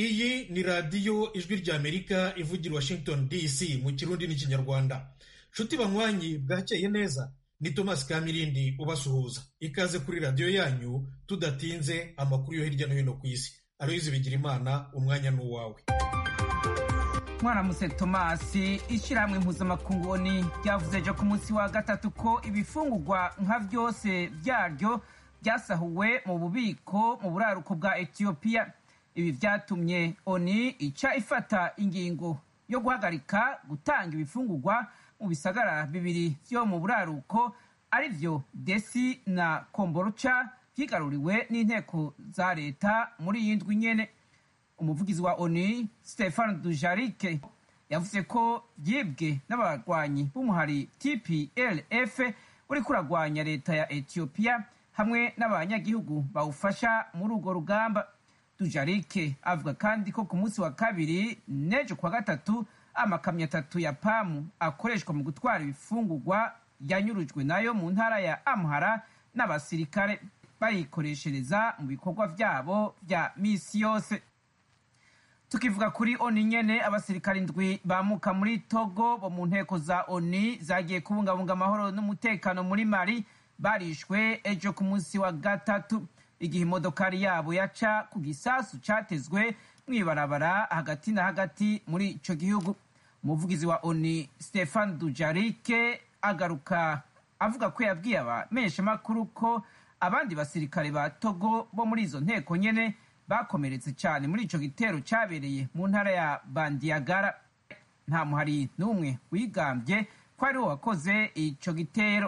iyi ni radiyo ijwi ry'amerika ivugira washington dc mu kirundi n'ikinyarwanda nshuti banywanyi bwakeye neza ni thomas kamirindi ubasuhuza ikaze kuri radiyo yanyu tudatinze amakuru yo hirya no hino ku isi aloyizi bigira imana umwanya ni uwawe mwaramutse tomasi ishyirahamwe mpuzamakungu oni ryavuze ejo ku munsi wa gatatu ko ibifungurwa nka byose byaryo byasahuwe mu bubiko mu buraruko bwa etiyopiya ibi byatumye oni ica ifata ingingo yo guhagarika gutanga ibifungurwa mu bisagara bibiri byo mu buraruko ari byo desi na komboruca byigaruriwe n'inteko za leta muri iyi ndwi nyene umuvugizi wa onu stefan dujarike yavuze ko byibwe n'abarwanyi b'umuhari tplf uri kuragwanya leta ya etiyopiya hamwe n'abanyagihugu bawufasha muri urwo rugamba dujarike avuga kandi ko ku munsi wa kabiri n'ejo kuwa gatatu amakamyo atatu ya pamu akoreshwa mu gutwara ibifungurwa yanyurujwe nayo mu ntara ya amhara n'abasirikare bayikoreshereza mu bikorwa byabo bya misi yose tukivuga kuri oni nyene abasirikare indwi bamuka muri togo bo mu nteko za oni zagiye kubungabunga amahoro n'umutekano muri mali barishwe ejo ku munsi wa gatatu igihe imodokari yabo yaca ku gisasu catezwe mw'ibarabara hagati na hagati muri ico gihugu umuvugizi wa oni stefan dujarike agaruka avuga ko yabwiye abamenyeshamakuru ko abandi basirikare ba togo bo muri izo nteko nyene bakomeretse cyane muri ico gitero cyabereye mu ntara ya bandiyagara nta muhari n'umwe wigambye ko ariwo wakoze ico gitero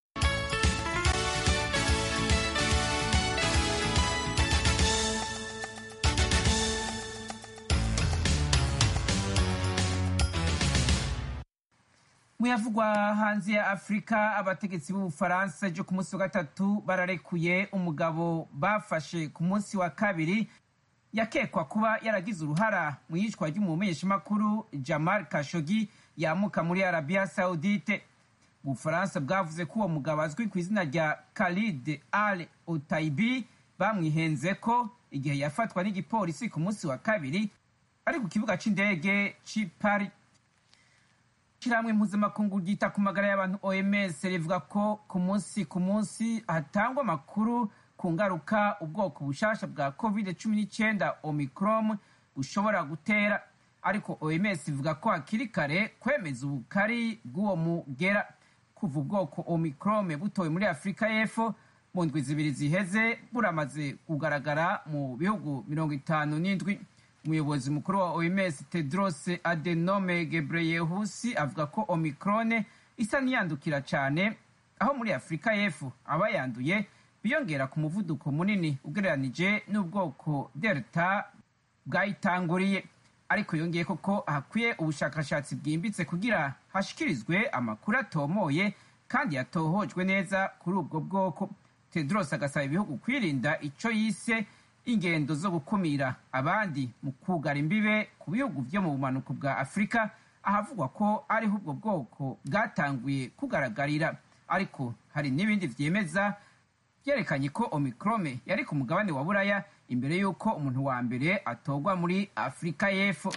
muyavugwa hanze ya afurika abategetsi b'ubufaransa ejo ku munsi wa gatatu bararekuye umugabo bafashe ku munsi wa kabiri yakekwa kuba yaragize uruhara mu yicwa ry'umumenyeshamakuru jamal kashogi yamuka muri arabiya saudite ubufaransa bwavuze ko uwo mugabo azwi ku izina rya khalid al otaibi bamwihenze ko igihe yafatwa n'igipolisi ku munsi wa kabiri ari ku kibuga c'indege c'i paris ishyirahamwe mpuzamakungu ryita ku magara y'abantu oms rivuga ko ku munsi ku munsi hatangwa amakuru ku ngaruka ubwoko bushasha bwa covid cumi n'icyenda omicron bushobora gutera ariko oms ivuga ko hakiri kare kwemeza ubukari bw'uwo mugera kuva ubwoko omicron butowe muri afurika y'epfo mu ndwi zibiri ziheze buramaze kugaragara mu bihugu mirongo itanu n'indwi umuyobozi mukuru wa oms tedros adenome gebreyesus avuga ko omicron isa n'iyandukira cyane aho muri afurika y'epfo abayanduye biyongera ku muvuduko munini ugereranije n'ubwoko delta bwayitanguriye ariko yongeye koko hakwiye ubushakashatsi bwimbitse kugira hashikirizwe amakuru atomoye kandi yatohojwe neza kuri ubwo bwoko tedros agasaba ibihugu kwirinda ico yise ingendo zo gukumira abandi mu kugara imbibe ku bihugu byo mu bumanuko bwa afurika ahavugwa ko ariho ubwo bwoko bwatanguye kugaragarira ariko hari n'ibindi vyemeza byerekanye ko omikrome yari ku mugabane wa buraya imbere y'uko umuntu wa mbere atorwa muri afurika y'epfo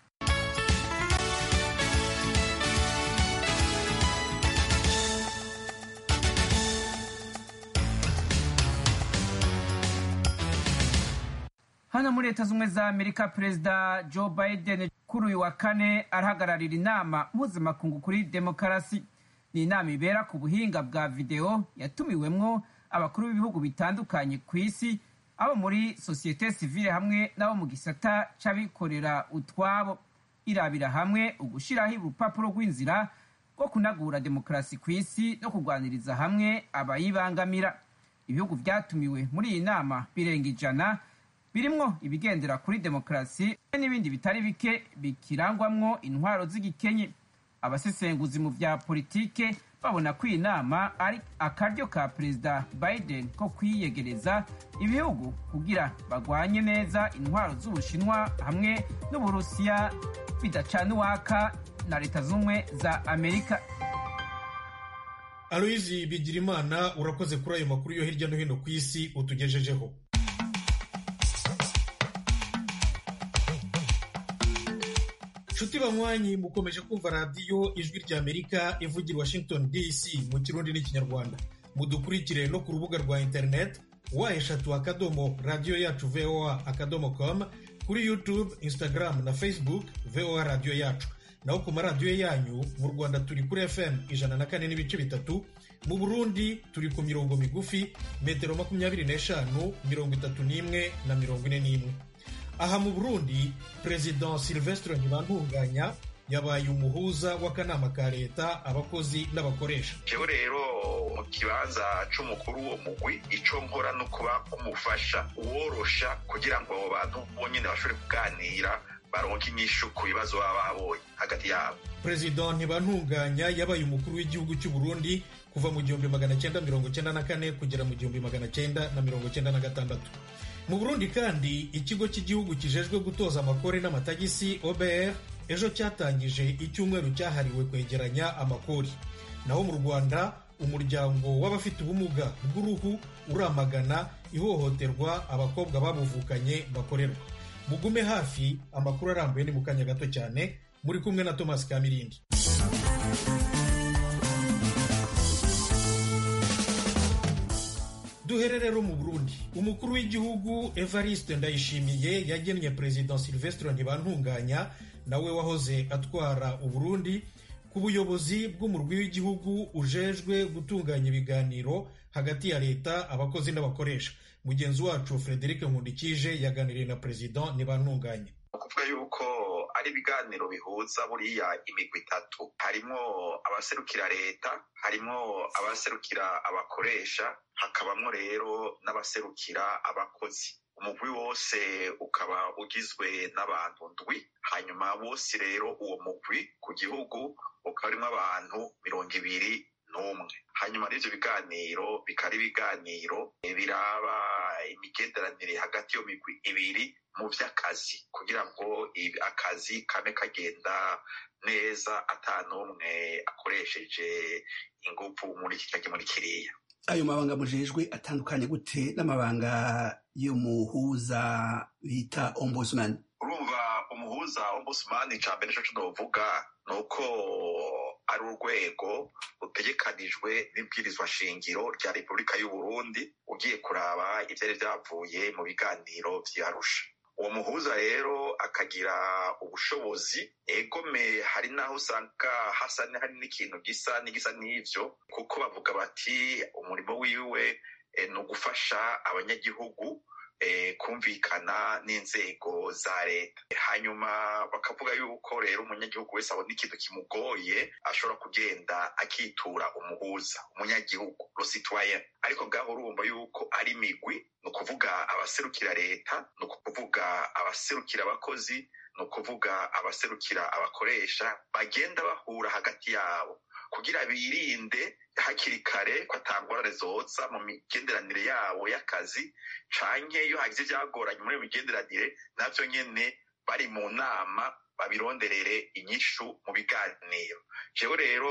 hano muri leta z'ubumwe za amerika perezida joe biden kuri uyu wa kane arahagararira inama mpuzamakungu kuri demokarasi ni inama ibera ku buhinga bwa videwo yatumiwemwo abakuru b'ibihugu bitandukanye ku isi abo muri sosiyete sivile hamwe n'abo mu gisata c'abikorera utwabo irabira hamwe ugushiraho urupapuro rw'inzira rwo kunagura demokarasi ku isi no kurwaniriza hamwe abayibangamira ibihugu vyatumiwe muri iyi nama birenga ijana birimwo ibigendera kuri demokarasi n'ibindi bitari bike bikirangwamwo intwaro z'igikenye abasesenguzi mu vya politike babona ko iyi nama ari akaryo ka perezida biden ko kwiyegereza ibihugu kugira bagwanye neza intwaro z'ubushinwa hamwe n'uburusiya bidacana uwaka na leta z'ubumwe za amerika aloyizi bigirimana urakoze kuri ayo makuru yo hirya no hino ku isi utugejejeho nshuti banywanyi mukomeje kumva radiyo ijwi ry'amerika ivugira washington dc mu kirundi n'ikinyarwanda mudukurikire no ku rubuga rwa interineti wa eshatu akadomo radiyo yacu voa akadomo com kuri youtube instagram na facebook voa radiyo yacu naho ku maradiyo yanyu mu rwanda turi kuri fm ijana na kane n'ibice bitatu mu burundi turi ku mirongo migufi metero makumyabiri n'eshanu mirongo itatu n'imwe na mirongo ine n'imwe aha mu burundi perezida silvestre ntibantunganya yabaye umuhuza w'akanama ka leta abakozi n'abakoresha jewe rero mu kibanza c'umukuru wo mugwi ico nkora no kuba umufasha uworosha kugira ngo abo bantu bonyene bashobore kuganira baronke inyishu ku bibazo baba babonye hagati yabo perezida ntibantunganya yabaye umukuru w'igihugu cy'u burundi kuva mu gihumbi magana cyenda mirongo cyenda na kane kugera mu gihumbi magana cyenda na mirongo cyenda na gatandatu mu burundi kandi ikigo cy'igihugu kijejwe gutoza amakore n'amatagisi obr ejo cyatangije icyumweru cyahariwe kwegeranya amakori naho mu rwanda umuryango w'abafite ubumuga bw'uruhu uramagana ihohoterwa abakobwa babuvukanye bakorerwa mugume hafi amakuru arambuye ni mu kanya gato cyane muri kumwe na thomas kamirindi duhere rero mu burundi umukuru w'igihugu evariste ndayishimiye yagennye perezida silvestre ntibantunganya nawe wahoze atwara uburundi ku buyobozi bw'umurwi w'igihugu ujejwe gutunganya ibiganiro hagati ya leta abakozi n'abakoresha mugenzi wacu frederic nkundikije yaganiriye na perezida ntibantunganya kuvuga yuko ari ibiganiro bihuza buriya imigwi itatu harimo abaserukira leta harimo abaserukira abakoresha hakabamo rero n'abaserukira abakozi umugwi wose ukaba ugizwe n'abantu ndwi hanyuma bose rero uwo mugwi ku gihugu ukaba urimo abantu mirongo ibiri n'umwe hanyuma n'ivyo biganiro bikaba ibiganiro biraba imigenderanire hagati yo migwi ibiri mu vy'akazi kugira ngo akazi kame kagenda neza ata n'umwe akoresheje inguvu muri iki canke muri kiriya ayo mabanga mujejwe atandukanye gute n'amabanga y'umuhuza bita ombudsman urumva umuhuza ombudsman ca mbere co novuga ni uko ari urwego rutegekanijwe n'ibwirizwa shingiro rya repubulika y'uburundi ugiye kuraba ivyari vyavuye mu biganiro vy'arusha uwo muhuza rero akagira ubushobozi egome hari n'aho usanga hasa hari n'ikintu gisa n'igisa n'ivyo kuko bavuga bati umurimo wiwe ni ugufasha abanyagihugu kumvikana n'inzego za leta hanyuma bakavuga yuko rero umunyagihugu wese abona ikintu kimugoye ashobora kugenda akitura umuhuza umunyagihugu rositwayen ariko ngaho urumva yuko ari imigwi ni ukuvuga abaserukira leta ni ukuvuga abaserukira abakozi ni ukuvuga abaserukira abakoresha bagenda bahura hagati yabo kugira birinde hakiri kare ko atangorane zoza mu migenderanire yabo y'akazi canke iyo hagize ivyagoranye muri iyo migenderanire navyo nyene bari mu nama babironderere inyishu mu biganiro jewe rero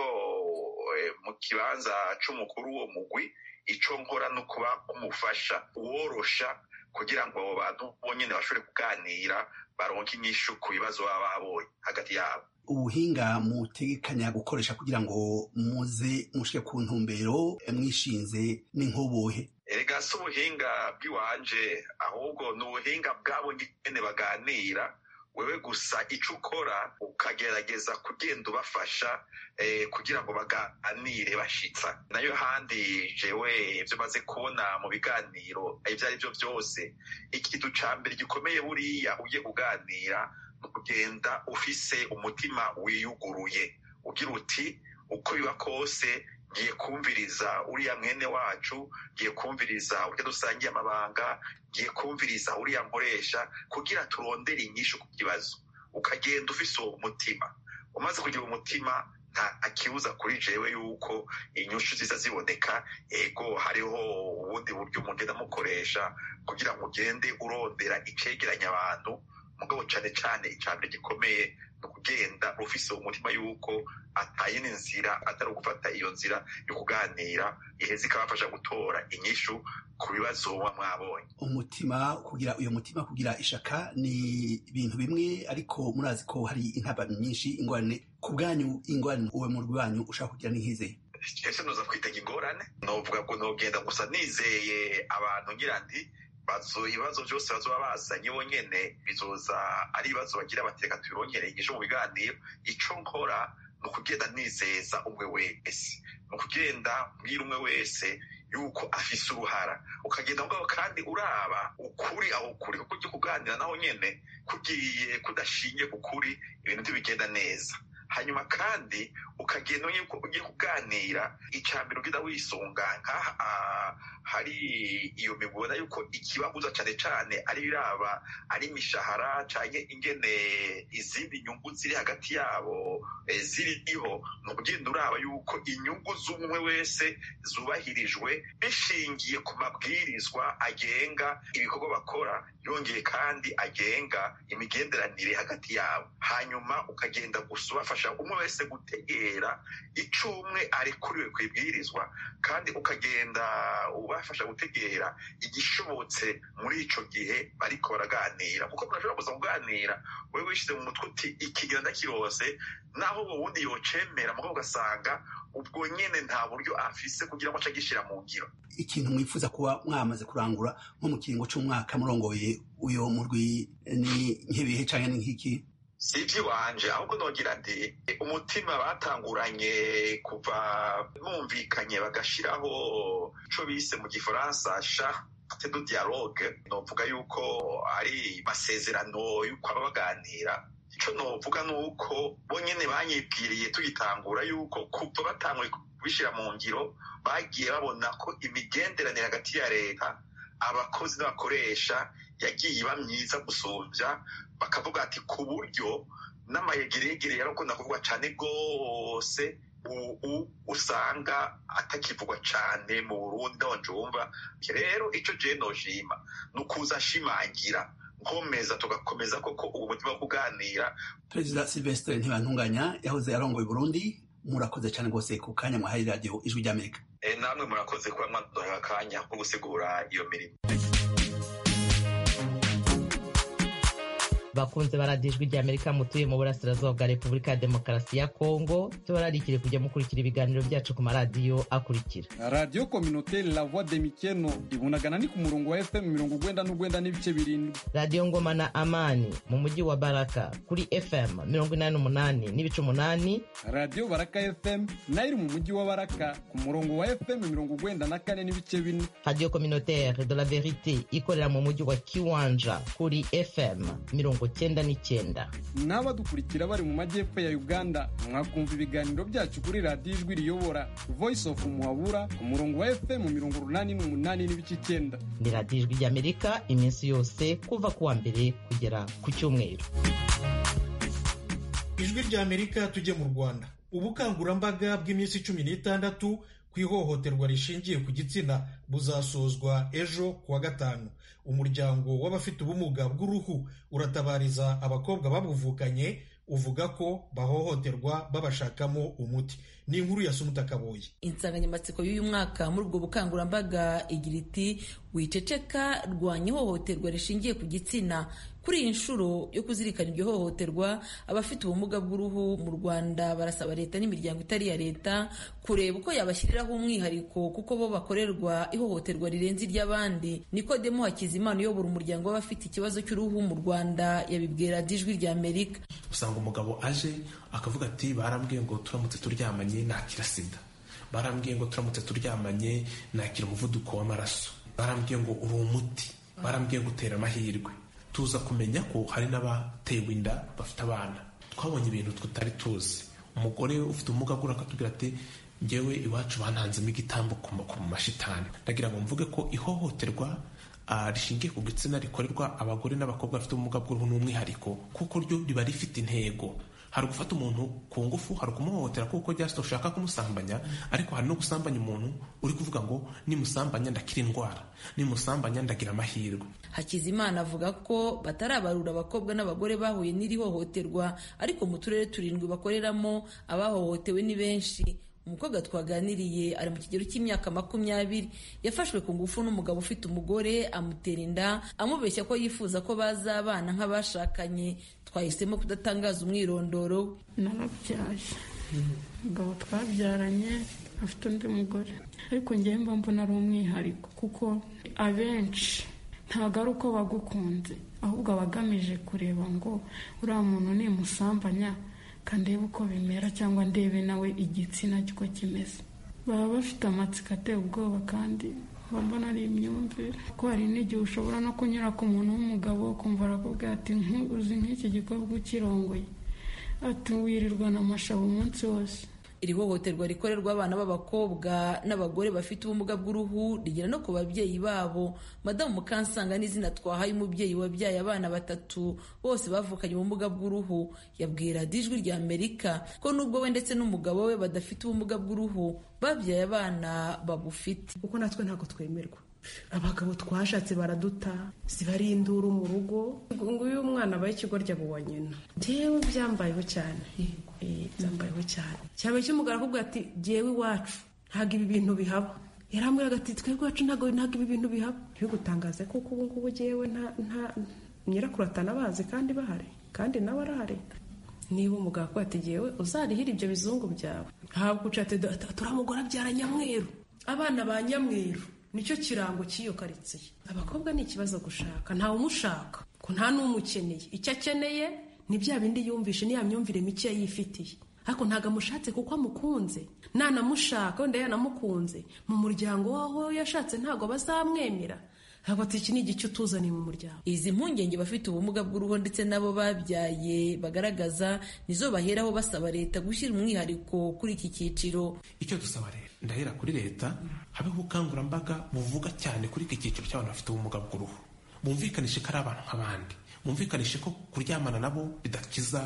mu kibanza c'umukuru wo mugwi ico nkora no kuba umufasha uworosha kugira ngo abo bantu bonyene bashobore kuganira baronke inyishu ku bibazo baba babonye hagati yabo ubuhinga mutegekanya gukoresha kugira ngo muze mushike ku ntumbero mwishinze n'inkubuhe erega si ubuhinga bw'iwanje ahubwo ni ubuhinga bwabo nyene baganira wewe gusa ico ukora ukagerageza kugenda ubafasha eh, kugira ngo baganire bashitsa nayo handi jewe ivyo maze kubona mu biganiro ivyo ari vyo vyose ikintu ca mbere gikomeye buriya ugiye kuganira ni ukugenda ufise umutima wiyuguruye ugira uti uko biba kose ngiye kumviriza uriya mwene wacu ngiye kumviriza urya dusangiye amabanga ngiye kumviriza uriya nkoresha kugira turondere inyishu ku kibazo ukagenda ufise uwo mutima umaze kugira umutima nta kibuza kuri jewe yuko inyushu ziza ziboneka ego hariho ubundi buryo mugenda mukoresha kugira ngo ugende urondera icegeranya abantu mugabo cane cane icambere gikomeye ni ukugenda rufise umutima yuko atayindi nzira atari ugufata iyo nzira yo kuganira iheza ikabafasha gutora inyishu ku bibazo muba mwabonye umutima kugira uyo mutima kugira ishaka ni ibintu bimwe ariko murazi ko hari intabano nyinshi ingorane ku bwanyu ingorane uwe mu rwanyu ushaka kugira n'inkizeye ese noza kwitega ingorane novuga ngo nogenda gusa nizeye abantu ngira nti bazo ibibazo byose bazoba bazanye bonyene bizoza ari ibibazo bagira bateka tubirongere igisho mu biganiro ico nkora ni ukugenda nizeza umwe wese ni ukugenda mbwira umwe wese yuko afise uruhara ukagenda mugabo kandi uraba ukuri aho ukuri kuko ujya kuganira naho nyene kugiye kudashingiye ku kuri ibintu ntibigenda neza hanyuma kandi ukagenda yuko ugiye kuganira icambere ugenda wisunga nk'aha hari iyo mibona yuko ikibabuza cane cane ari biraba ari imishahara canke ingene izindi nyungu ziri hagati yabo ziriho ni ukugenda uraba yuko inyungu z'umwe wese zubahirijwe bishingiye ku mabwirizwa agenga ibikorwa bakora yongeye kandi agenga imigenderanire hagati yabo hanyuma ukagenda gusa ubafasha umwe wese gutegera ico umwe arekuriwe ku ibwirizwa kandi ukagenda ubafasha gutegera igishobotse muri ico gihe bariko baraganira kuko murashobora kuza kuganira wewe wishize mu mutwe uti ikigira ndakirose naho uwo wundi yocemera mugabo ugasanga ubwo nyene nta buryo afise kugira ngo ace agishira mu ngiro ikintu mwifuza kuba mwamaze kurangura nko mu kiringo c'umwaka murongoye uyo murwi ni nk'ibihe canke ni nk'iki si iby'iwanje ahubwo nogira nti umutima batanguranye kuva bumvikanye bagashiraho ico bise mu gifaransa charte de dialogue novuga yuko ari masezerano yuko aba baganira ico novuga ni uko bonyene banyibwiriye tugitangura yuko kuva batanguye kubishira mu ngiro bagiye babona ko imigenderanire hagati ya leta abakozi n'abakoresha yagiye iba myiza gusumvya bakavuga ati ku buryo n'amayegeregere yarakunda kuvugwa cane rwose ubu usanga atakivugwa cane mu burundi ndonjumva rero ico jewe noshima ni ukuza ashimangira nkomeza tugakomeza koko ubu mutima wo kuganira perezida silvestre ntibantunganya yahoze arongoye burundi murakoze cyane rwose ku kanya mwahaye radiyo ijwi ry'amerika namwe murakoze kuba mwaduhaye akanya ko gusigura iyo mirimo bakunze baradiyo ijwi ry'amerika mutuye mu burasirazuba bwa repubulika ya demokarasi ya kongo tubararikire kujya mukurikira ibiganiro byacu ku maradiyo akurikira radiyo kominoteri la voix de mikeno ibunagana ni ku murongo wa fm mirongo ugwenda n'ugwenda n'ibice birindwi radiyo ngoma na amani mu mujyi wa baraka kuri fm mirongo inani n'umunani n'ibice umunani radiyo baraka fm nayo iri mu mujyi wa baraka ku murongo wa fm mirongo ugwenda na kane n'ibice bine radiyo kominoteri de la verite ikorera mu mujyi wa kiwanja kuri fm mirongo cyenda n'icyenda n'abadukurikira bari mu majyepfo ya uganda mwakumva ibiganiro byacu kuri radiyo ijwi riyobora voice of muhabura ku murongo wa fm mirongo urunani n'umunani n'ibice icyenda ni radiyo ijwi ry'amerika iminsi yose kuva ku wa mbere kugera ku cyumweru ijwi ry'amerika tujye mu rwanda ubukangurambaga bw'iminsi cumi n'itandatu ku ihohoterwa rishingiye ku gitsina buzasozwa ejo kuwa gatanu umuryango w'abafite ubumuga bw'uruhu uratabariza abakobwa babuvukanye uvuga ko bahohoterwa babashakamo umuti ni inkuru ya sumuta kaboye insanganyamatsiko y'uyu mwaka muri ubwo bukangurambaga igira iti wiceceka rwanya ihohoterwa rishingiye ku gitsina kuri iyi nshuro yo kuzirikana iryo hohoterwa abafite ubumuga bw'uruhu mu rwanda barasaba leta n'imiryango itari iya leta kureba uko yabashyiriraho umwihariko kuko bo bakorerwa ihohoterwa rirenze iry'abandi nikodemo hakizimana uyobora umuryango w'abafite ikibazo cy'uruhu mu rwanda yabibwira ijwi rya amerika usanga umugabo aje akavuga ati barambwiye ngo turamutse turyamanye nakira sida barambwiye ngo turamutse turyamanye nakira umuvuduko w'amaraso barambwiye ngo uri umuti barambwiye ngo utera amahirwe tuza kumenya ko hari n'abatewe inda bafite abana twabonye ibintu tutari tuzi umugore ufite ubumuga bw'uruhu akatubwira ati ngewe iwacu bantanzemo igitambo ku mashitani ndagira ngo mvuge ko ihohoterwa rishingiye ku gitsina rikorerwa abagore n'abakobwa bafite ubumuga bw'uruhu n'umwihariko kuko ryo riba rifite intego hari gufata umuntu ku ngufu hari ukumuhohotera kuko just ushaka kumusambanya ariko hari no gusambanya umuntu uri kuvuga ngo nimusambanya ndakira indwara nimusambanya ndagira amahirwe hakizimana avuga ko batarabarura abakobwa n'abagore bahuye n'iri hohoterwa ariko mu turere turindwi bakoreramo abahohotewe ni benshi umukobwa twaganiriye ari mu kigero cy'imyaka makumyabiri yafashwe ku ngufu n'umugabo ufite umugore amutera inda amubeshya ko yifuza ko bazabana nk'abashakanye twahisemo kudatangaza umwirondoro narabyaye umugabo twabyaranye afite undi mugore ariko ngewe mba mbona ari umwihariko kuko abenshi ntabwo ari uko bagukunze ahubwo aba agamije kureba ngo uriya muntu nimusambanya kandebe uko bimera cyangwa ndebe nawe igitsina uko kimeze baba bafite amatsiko ateye ubwoba kandi mbona ari imyumvire ko hari n'igihe ushobora no kunyura ku muntu w'umugabo ukumva arakubwira ati uzi nk'iki gikorwa ukirongoye ati wirirwana amashabu umunsi wose iri hohoterwa rikorerwa abana b'abakobwa n'abagore bafite ubumuga bw'uruhu rigera no ku babyeyi babo madamu mukansanga n'izina twahaye umubyeyi wabyaye abana batatu bose bavukanye ubumuga bw'uruhu yabwira ijwi rya amerika ko nubwo we ndetse n'umugabo we badafite ubumuga bw'uruhu babyaye abana babufite kuko natwe ntabwo twemerwa abagabo twashatse baraduta zibari induru mu rugo nguyu umwana abaye ikigoryi abo wa nyina njyewe byambayeho cyane byambayeho cyane cyane cy'umugabo arakubwira ati jyewe iwacu ntabwo ibi bintu bihaba yarambwiraga ati twebwe iwacu ntabwo ntabwo ibi bintu bihaba ntibigutangaze kuko ubu ngubu jyewe nta nyirakuru atanabazi kandi bahari kandi nawe arahari niba umugabo akubwira ati jyewe uzarihira ibyo bizungu byawe ntabwo uca ati turamugora abyara nyamweru abana ba nyamweru nicyo kirango cy'iyo karitsiye abakobwa ni ikibazo gushaka ntawe umushaka ko nta n'umukeneye icyo akeneye ni bya bindi yumvishe niya myumvire mike yifitiye ariko ntabwo amushatse kuko amukunze nanamushaka wenda yanamukunze mu muryango waho yashatse ntabwo bazamwemera ntabwo ati iki ni igice utuzaniye mu muryango izi mpungenge bafite ubumuga bw'uruhu ndetse n'abo babyaye bagaragaza nizo baheraho basaba leta gushyira umwihariko kuri iki cyiciro icyo dusaba rero ndahera kuri leta habeho ubukangurambaga buvuga cyane kuri iki cyiciro cy'abantu bafite ubumuga bw'uruhu bumvikanishe ko ari abantu nk'abandi bumvikanishe ko kuryamana nabo bidakiza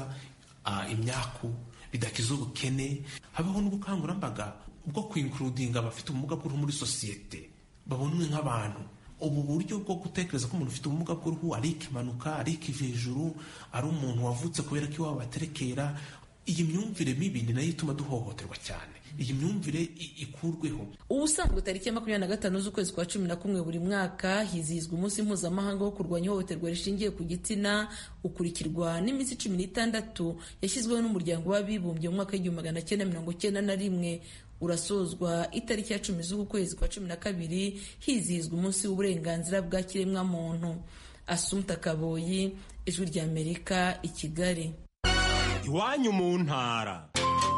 imyaku bidakiza ubukene habeho n'ubukangurambaga bwo kwinkurudinga abafite ubumuga bw'uruhu muri sosiyete babonwe nk'abantu ubu buryo bwo gutekereza ko umuntu ufite ubumuga bw'uruhu ari ikimanuka ari ikivejuru ari umuntu wavutse kubera ko iwabo baterekera iyi myumvire mibi ni nayo ituma duhohoterwa cyane iyi myumvire ikurweho ubusanzwe tariki ya makumyabiri na gatanu z'ukwezi kwa cumi na kumwe buri mwaka hizihizwa umunsi mpuzamahanga wo kurwanya ihohoterwa rishingiye ku gitsina ukurikirwa n'iminsi cumi n'itandatu yashyizweho n'umuryango w'abibumbye mu mwaka w'igihumbi magana cyenda mirongo cyenda na rimwe urasozwa itariki ya cumi z'uku kwezi kwa cumi na kabiri hizihizwa umunsi w'uburenganzira bwa kiremwamuntu asumta kaboyi ijwi ry'amerika i kigali iwanyu mu ntara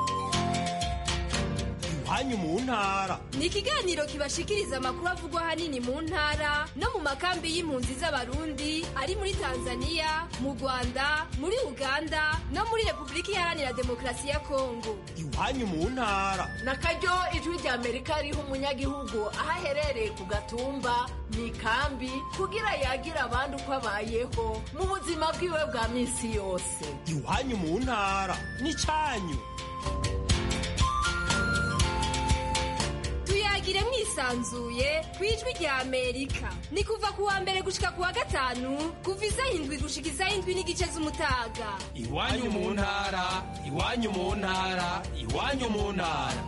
iwanyu mu ntara ni ikiganiro kibashikiriza amakuru avugwa ahanini mu ntara no mu makambi y'impunzi z'abarundi ari muri tanzania mu rwanda muri uganda no muri repubulika iharanira demokarasi ya kongo iwanyu mu ntara na karyo ijwi rya amerika riha umunyagihugu aho aherereye ku gatumba mu ikambi kugira yagira abandi uko abayeho mu buzima bwiwe bwa minsi yose iwanyu mu ntara ni cyanyu tuyagire mwisanzuye ku ijwi rya amerika ni kuva ku wa mbere gushika ku wa gatanu kuva isaha indwi gushika isaha indwi n'igice z'umutaga iwanyu mu ntara iwanyu mu ntara iwanyu mu ntara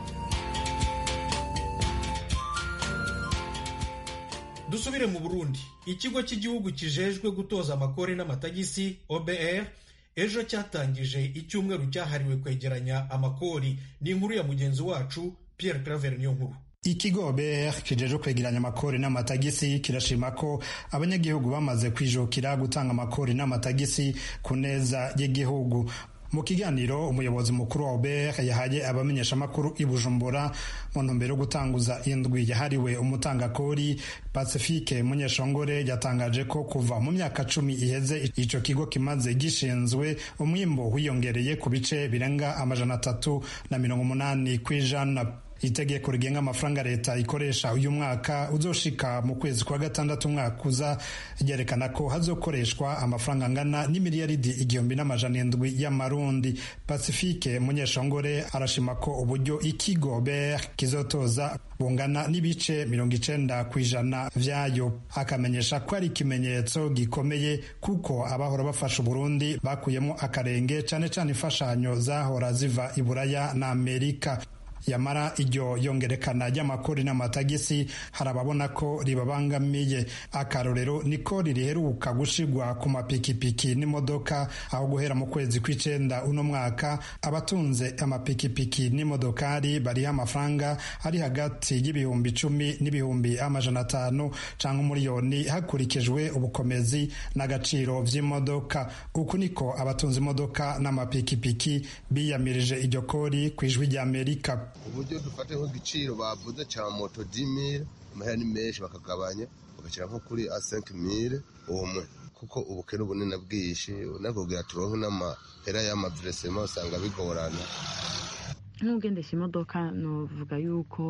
dusubire mu burundi ikigo cy'igihugu kijejwe gutoza amakori n'amatagisi obr ejo cyatangije icyumweru cyahariwe kwegeranya amakori ni inkuru ya mugenzi wacu pierre claver niyo nkuru ikigo BR kijeje kwegeranya amakori n'amatagisi kirashima ko abanyagihugu bamaze kwijukira gutanga amakori n'amatagisi ku neza y'igihugu mu kiganiro umuyobozi mukuru wa OBR yahaye abamenyeshamakuru i Bujumbura mu ntumbero yo gutanguza indwi yahariwe umutangakori Pacifique Munyeshongore yatangaje ko kuva mu myaka cumi iheze ico kigo kimaze gishinzwe umwimbo wiyongereye ku bice birenga amajana atatu na mirongo umunani kw'ijana itegeko rigenga amafaranga leta ikoresha uyu mwaka uzoshika mu kwezi kwa gatandatu umwaka uza ryerekana ko hazokoreshwa amafaranga angana n'imiliyaridi igihumbi n'amajana indwi y'amarundi pacifique munyeshongore arashima ko uburyo ikigo ber kizotoza bungana n'ibice mirongo icenda ku ijana vyayo akamenyesha ko ari ikimenyetso gikomeye kuko abahora bafasha uburundi bakuyemo akarenge cane cane imfashanyo zahora ziva i buraya na amerika yamara iryo yongerekana ry'amakori n'amatagisi hari ababona ko ribabangamiye akarorero niko ririheruka gushigwa ku mapikipiki n'imodoka aho guhera mu kwezi kw'icenda uno mwaka abatunze amapikipiki n'imodokari bariho amafaranga ari hagati y'ibihumbi icumi n'ibihumbi amajana atanu canke umuriyoni hakurikijwe ubukomezi n'agaciro vy'imodoka uku niko abatunze imodoka n'amapikipiki biyamirije iryo kori ku ijwi ry'amerika uburyo dufate nk'igiciro bavuze cya moto dimire amahera ni menshi bakagabanya bagashyira nko kuri a senke mire umwe kuko ubukene ubunini bwinshi nakubwira turonke n'amahera y'amaviresema usanga bigorana nk'ugendesha imodoka nuvuga yuko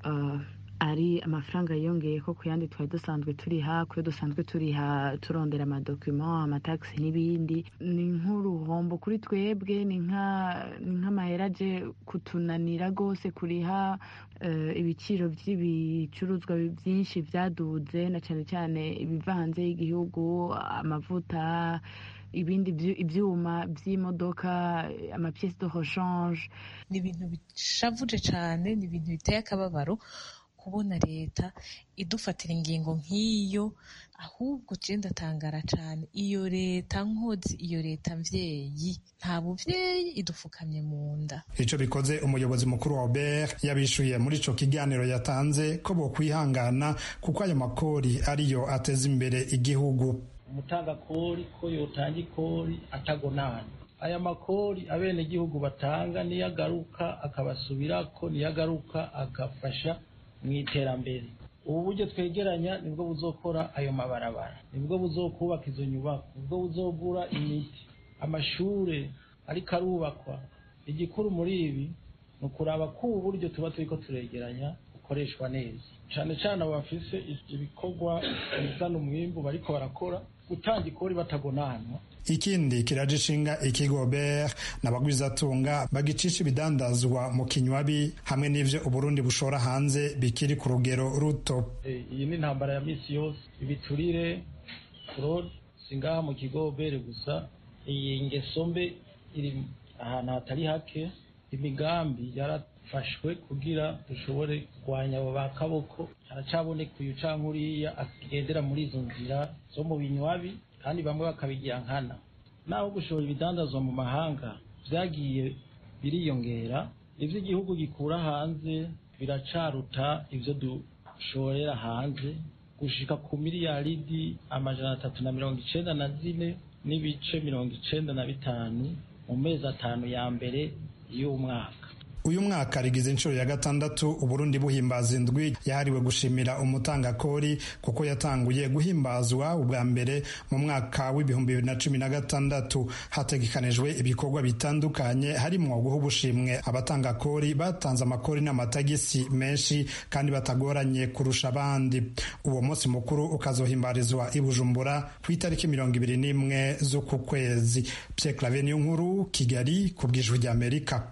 ari amafaranga yiyongeye ko ku yandi twari dusanzwe turiha kuyo dusanzwe turiha turondera amadokima amatagisi n'ibindi ni nk'uruhombo kuri twebwe ni nk'amahera aje kutunanira rwose kuriha ibiciro by'ibicuruzwa byinshi byaduze na cyane cyane ibiva hanze y'igihugu amavuta ibindi ibyuma by'imodoka amapiyesi de rechange ni ibintu bishavuje cyane ni ibintu biteye akababaro kubona leta idufatira ingingo nk'iyo ahubwo je ndatangara cyane iyo leta nkozi iyo leta mvyeyi nta buvyeyi idufukamye mu nda ico bikoze umuyobozi mukuru wa Obert yabishuye muri ico kiganiro yatanze ko bokwihangana kuko ayo makori ariyo ateza imbere igihugu umutangakori ko yotanga ikori atagonana aya makori abenegihugu batanga niyo agaruka akabasubirako niyo agaruka agafasha mu iterambere ubu buryo twegeranya nibwo buzokora ayo mabarabara nibwo buzokubaka izo nyubako nibwo buzogura imiti amashure ariko arubakwa igikuru muri ibi ni ukuraba ko ubu buryo tuba turiko turegeranya bukoreshwa neza cane cane abo bafise ibikorwa bizana umwimbu bariko barakora gutanga ikori batagonanwa ikindi kiraje ishinga ikigo ber n'abagwizatunga bagicisha ibidandazwa mu kinywabi hamwe n'ivyo uburundi bushora hanze bikiri ku rugero ruto iyi ni intambara ya misi yose ibiturire fraude singaha mu kigo bere gusa iyi ngeso mbe iri ahantu hatari hake imigambi yarafashwe kugira dushobore kurwanya abo ba kaboko haracaboneka uyu canke uriya agendera muri izo nzira zo mu binywabi kandi bamwe bakabigira nkana naho gushora ibidandazwa mu mahanga vyagiye biriyongera ivyo igihugu gikura hanze biracaruta ivyo dushorera hanze gushika ku miliyaridi amajana atatu na mirongo icenda na zine n'ibice mirongo icenda na bitanu mu mezi atanu ya mbere y'umwaka uyu mwaka rigize inshuro ya gatandatu uburundi buhimbaza indwi yahariwe gushimira umutangakori kuko yatanguye guhimbazwa ubwa mbere mu mwaka w'ibihumbi bibiri na cumi na gatandatu hategekanijwe ibikorwa bitandukanye harimo guha ubushimwe abatangakori batanze amakori n'amatagisi menshi kandi batagoranye kurusha abandi uwo munsi mukuru ukazohimbarizwa i bujumbura ku itariki mirongo ibiri n'imwe z'uku kwezi pierre clave niyo nkuru kigali ku bwijwi ry'amerika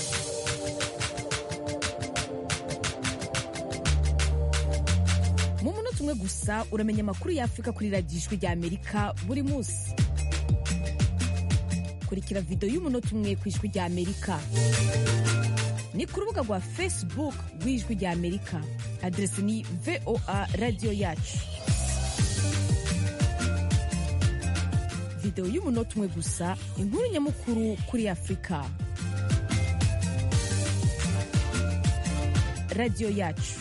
mu munota umwe gusa uramenya amakuru y'afurika kuri radiyo ijwi rya amerika buri munsi kurikira videwo y'umunota umwe ku ijwi rya amerika ni ku rubuga rwa facebook rw'ijwi rya amerika aderesi ni voa radiyo yacu videwo y'umunota umwe gusa inkuru nyamukuru kuri afurika radiyo yacu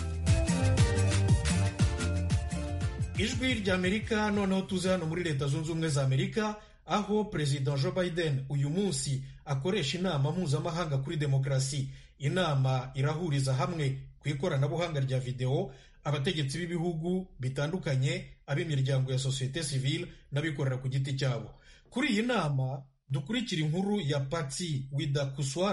ijwi ry'amerika noneho tuze hano muri leta zunze ubumwe za amerika aho perezida joe biden uyu munsi akoresha inama mpuzamahanga kuri demokarasi inama irahuriza hamwe ku ikoranabuhanga rya videwo abategetsi b'ibihugu bitandukanye ab'imiryango ya sosiyete sivile n'abikorera ku giti cyabo kuri iyi nama dukurikira inkuru ya patsi widakuswara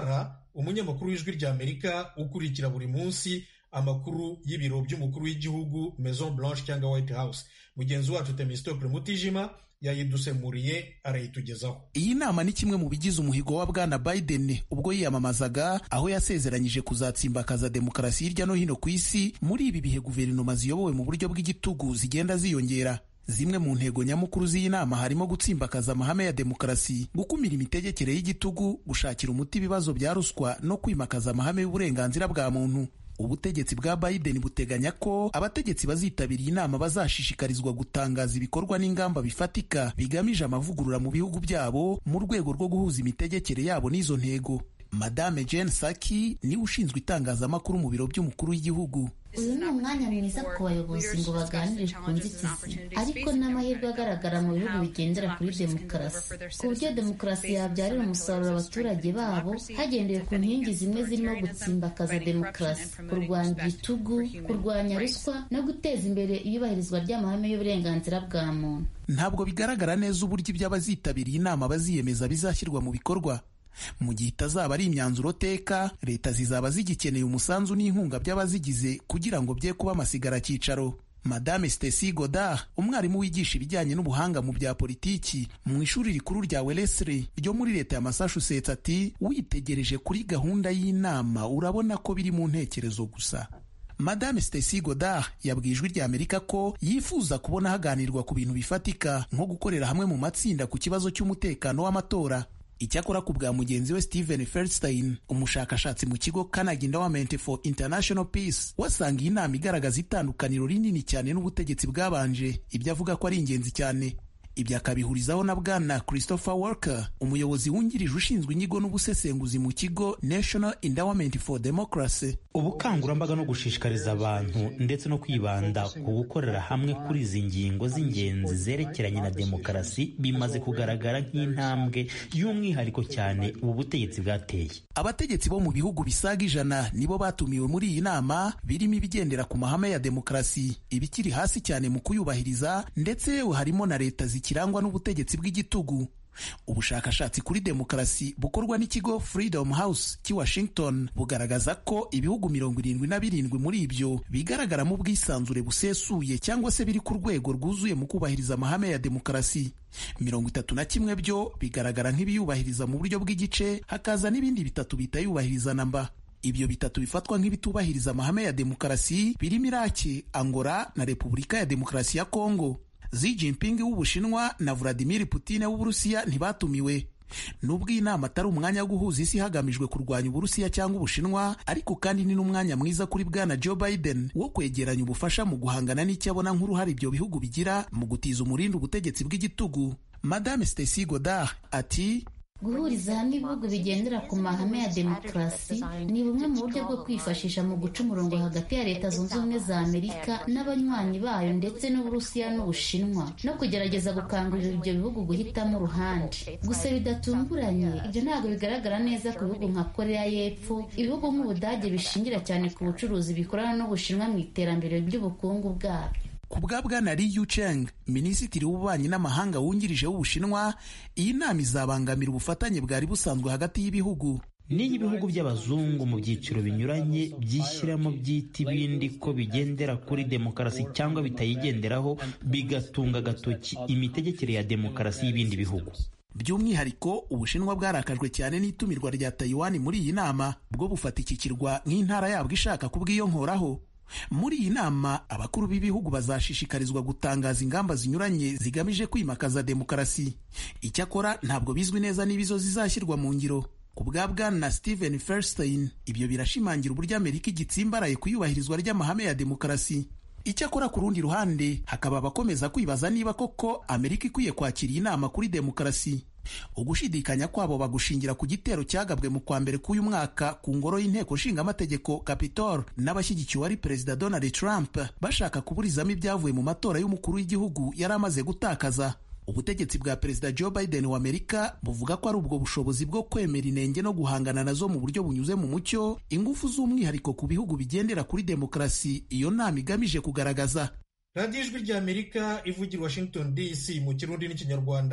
umunyamakuru w'ijwi ry'amerika ukurikira buri munsi amakuru y'ibiro by'umukuru w'igihugu maison blanche cyangwa white house mugenzi wacu temistokle mutijima yayidusemuriye arayitugezaho iyi nama ni kimwe mu bigize umuhigo wa bwana biden ubwo yiyamamazaga aho yasezeranyije kuzatsimbakaza demokarasi hirya no hino ku isi muri ibi bihe guverinoma ziyobowe mu buryo bw'igitugu zigenda ziyongera zimwe mu ntego nyamukuru z'iyi nama harimo gutsimbakaza amahame ya demokarasi gukumira imitegekere y'igitugu gushakira umuti ibibazo bya ruswa no kwimakaza amahame y'uburenganzira bwa muntu ubutegetsi bwa Biden buteganya ko abategetsi bazitabira iyi nama bazashishikarizwa gutangaza ibikorwa n'ingamba bifatika bigamije amavugurura mu bihugu byabo mu rwego rwo guhuza imitegekere yabo n'izo ntego madame Jen Psaki niwe ushinzwe itangazamakuru mu biro by'umukuru w'igihugu uyu ni umwanya mwiza ku bayobozi ngo baganire ku nzitizi ariko n'amahirwe agaragara mu bihugu bigendera kuri demokarasi ku buryo demokarasi yabyarira umusaruro abaturage babo hagendewe ku nkingi zimwe zirimo gutsimbakaza demokarasi kurwanya igitugu kurwanya ruswa no guteza imbere iyubahirizwa ry'amahame y'uburenganzira bwa muntu ntabwo bigaragara neza uburyo iby'abazitabiriye inama baziyemeza bizashyirwa mu bikorwa mu gihe itazaba ari imyanzuro teka leta zizaba zigikeneye umusanzu n'inkunga by'abazigize kugira ngo bye kuba amasigara cyicaro madame Stacy Godard umwarimu wigisha ibijyanye n'ubuhanga mu bya politiki mu ishuri rikuru rya Wellesley ryo muri leta ya Massachusetts ati witegereje kuri gahunda y'inama urabona ko biri mu ntekerezo gusa madame Stacy Godard yabwiye ijwi rya Amerika ko yifuza kubona haganirwa ku bintu bifatika nko gukorera hamwe mu matsinda ku kibazo cy'umutekano w'amatora icyakora ku bwa mugenzi we Steven Feldstein umushakashatsi mu kigo Carnegie Endowment for International Peace wasanga iyi nama igaragaza itandukaniro rinini cyane n'ubutegetsi bwabanje ibyo avuga ko ari ingenzi cyane ibyo akabihurizaho na bwana Christopher Walker umuyobozi wungirije ushinzwe inyigo n'ubusesenguzi mu kigo National Endowment for Democracy ubukangurambaga no gushishikariza abantu ndetse no kwibanda ku gukorera hamwe kuri izi ngingo z'ingenzi zerekeranye na demokarasi bimaze kugaragara nk'intambwe y'umwihariko cyane ubu butegetsi bwateye abategetsi bo mu bihugu bisaga ijana nibo batumiwe muri iyi nama birimo ibigendera ku mahame ya demokarasi ibikiri hasi cyane mu kuyubahiriza ndetse yewe harimo na leta zikirangwa n'ubutegetsi bw'igitugu ubushakashatsi kuri demokarasi bukorwa n'ikigo Freedom House cy'i Washington bugaragaza ko ibihugu mirongo irindwi na birindwi muri ibyo bigaragaramo ubwisanzure busesuye cyangwa se biri ku rwego rwuzuye mu kubahiriza amahame ya demokarasi mirongo itatu na kimwe byo bigaragara nk'ibiyubahiriza mu buryo bw'igice hakaza n'ibindi bitatu bitayubahiriza namba ibyo bitatu bifatwa nk'ibitubahiriza amahame ya demokarasi birimo Iraki Angola na Repubulika ya Demokarasi ya Kongo Xi Jinping w'Ubushinwa na Vladimir Putin w'Uburusiya ntibatumiwe nubwo iyi nama atari umwanya wo guhuza isi hagamijwe kurwanya Uburusiya cyangwa Ubushinwa ariko kandi ni n'umwanya mwiza kuri bwana Joe Biden wo kwegeranya ubufasha mu guhangana n'icyo abona nk'uruhare ibyo bihugu bigira mu gutiza umurindi ubutegetsi bw'igitugu Madame Stacy Godard ati guhuriza hamwe ibihugu bigendera ku mahame ya demokarasi ni bumwe mu buryo bwo kwifashisha mu guca umurongo hagati ya leta zunze ubumwe za amerika n'abanywanyi bayo ndetse n'uburusiya n'ubushinwa no kugerageza gukangurira ibyo bihugu guhitamo uruhande gusa bidatunguranye ibyo ntabwo bigaragara neza ku bihugu nka korea y'epfo ibihugu nk'ubudage bishingira cyane ku bucuruzi bikorana n'ubushinwa mu iterambere ry'ubukungu bwabyo ku bwa bwana Li Yucheng minisitiri w'ububanyi n'amahanga wungirije w'ubushinwa iyi nama izabangamira ubufatanye bwari busanzwe hagati y'ibihugu n'iyo ibihugu by'abazungu mu byiciro binyuranye byishyiramo byita ibindi ko bigendera kuri demokarasi cyangwa bitayigenderaho bigatunga agatoki imitegekere ya demokarasi y'ibindi bihugu by'umwihariko ubushinwa bwarakajwe cyane n'itumirwa rya Taiwan muri iyi nama bwo bufata iki kirwa nk'intara yabwo ishaka kubwiyonkoraho muri iyi nama abakuru b'ibihugu bazashishikarizwa gutangaza ingamba zinyuranye zigamije kwimakaza demokarasi icyakora ntabwo bizwi neza niba izo zizashyirwa mu ngiro ku bwa bwana Steven Feldstein ibyo birashimangira uburyo Amerika igitsimbaraye ku iyubahirizwa ry'amahame ya demokarasi icyakora ku rundi ruhande hakaba abakomeza kwibaza niba koko Amerika ikwiye kwakira iyi nama kuri demokarasi ugushidikanya kwabo bagushingira ku gitero cyagabwe mu kwa mbere k'uyu mwaka ku ngoro y'inteko nshingamategeko Capitol n'abashyigikiwe ari perezida Donald Trump bashaka kuburizamo ibyavuye mu matora y'umukuru w'igihugu yari amaze gutakaza ubutegetsi bwa perezida Joe Biden wa Amerika buvuga ko ari ubwo bushobozi bwo kwemera inenge no guhangana nazo mu buryo bunyuze mu mucyo ingufu z'umwihariko ku bihugu bigendera kuri demokarasi iyo nama igamije kugaragaza radiyo ijwi ry'amerika ivugira washington dc mu kirundi n'ikinyarwanda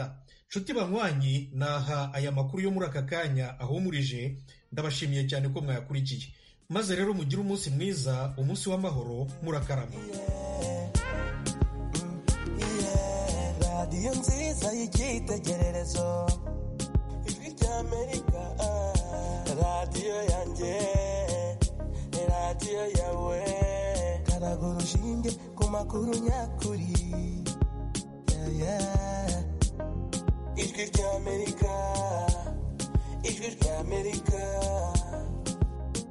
nshuti banywanyi naha aya makuru yo muri aka kanya ahumurije ndabashimiye cyane ko mwayakurikiye maze rero mugire umunsi mwiza umunsi w'amahoro murakarama radiyo nziza y'icyitegererezo ijwi ry'amerika radiyo yanjye radiyo yawe karaga urushinge ku makuru nyakuri Yeah, yeah. ijwi ry'amerika ijwi ry'amerika